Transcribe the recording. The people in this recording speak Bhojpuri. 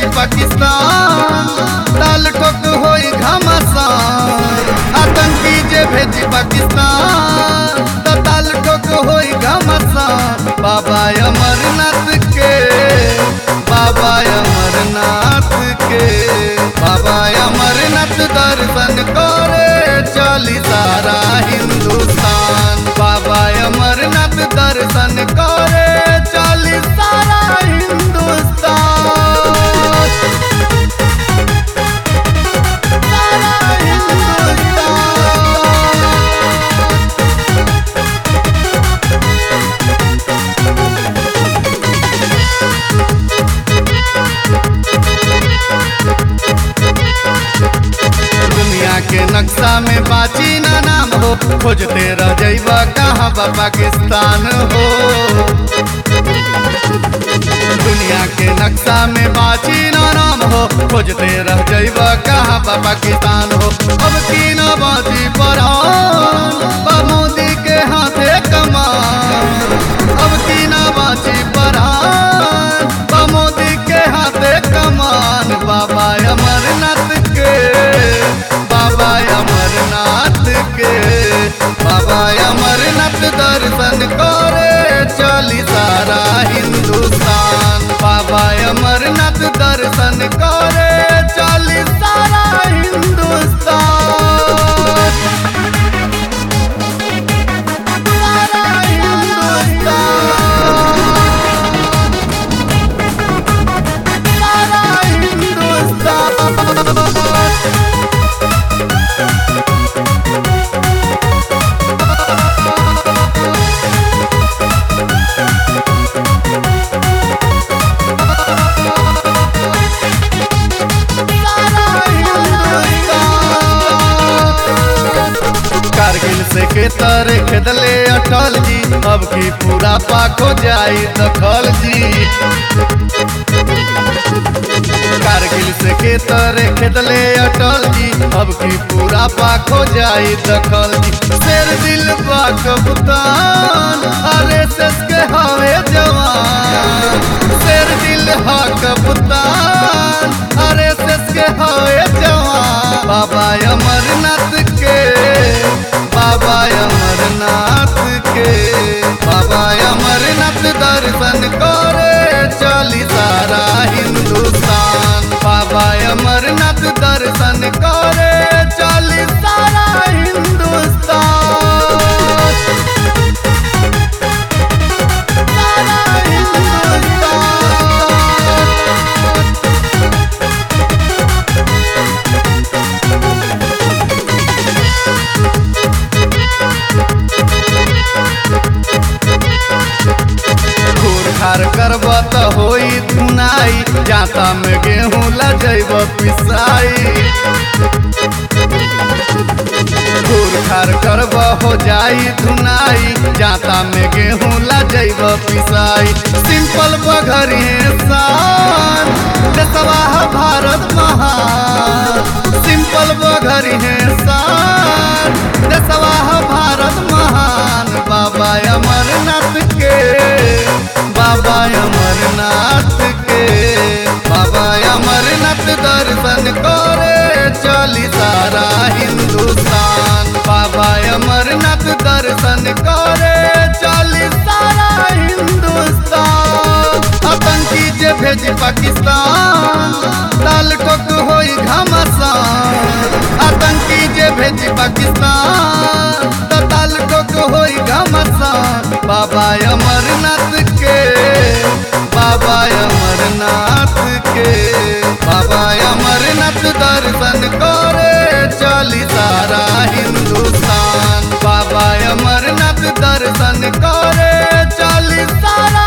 भेजी पाकिस्तान ताल ठोक होई घमासान आतंकी जे भेजी पाकिस्तान त ताल ठोक होई घमासान बाबा अमरनाथ के बाबा अमरनाथ के बाबा अमरनाथ दर्शन करे चली सारा हिंदुस्तान बाबा अमरनाथ दर्शन करे चली सारा हिंदुस्तान सारा हिंदुस्तान दुनिया के नक्शा में बाची ना नाम हो खोजते रह जइबा कहाँ बा पाकिस्तान हो दुनिया के नक्शा में बाची ना नाम हो खोजते रह जइबा कहाँ बा पाकिस्तान हो अब की ना बाची पर बा मोदी के हाथे कमान अब की ना बाची पर बा मोदी के हाथे कमान बाबा अमरनाथ के बाबा अमरनाथ के बाबा अमरनाथ दर्शन करे चली सारा हिंदुस्तान बाबा अमरनाथ दर्शन करे चली सारा हिंदुस्तान सारा हिंदुस्तान सारा हिंदुस्तान कारगिल से के तारे खेदले अटल जी अब की पूरा पाक हो जाई दखल जी कारगिल से के तारे खेदले अटल जी अब की पूरा पाक हो जाई दखल जी शेर दिल बा कप्तान अरे सस के हवे जवान शेर दिल हा कप्तान अरे सस के हवे जवान बाबा अमरनाथ के बाबा अमरनाथ के बाबा अमरनाथ दर्शन करे चली सारा हिंदुस्तान बाबा अमरनाथ दर्शन करे चली सारा हिंदुस्तान सारा हिंदुस्तान घूर खार करब त होई धुनाई जाता में गेहूं लजैब पिसाई घूर खार करब हो जाई धुनाई जाता में गेहूं लजैब पिसाई सिंपल बघरी शान देशवाह भारत महान सिंपल बघरी शान देशवाह भारत महान बाबा अमरनाथ के बाबा अमरनाथ के बाबा अमरनाथ दर्शन करे चली सारा हिंदुस्तान बाबा अमरनाथ दर्शन करे चली सारा हिंदुस्तान आतंकी जे भेजी पाकिस्तान लाल ठोक होई घमासान आतंकी जे भेजी पाकिस्तान त ताल ठोक होई घमासान बाबा अमरनाथ के बाबा अमरनाथ के बाबा अमरनाथ दर्शन करे चली सारा हिंदुस्तान बाबा अमरनाथ दर्शन करे चली सारा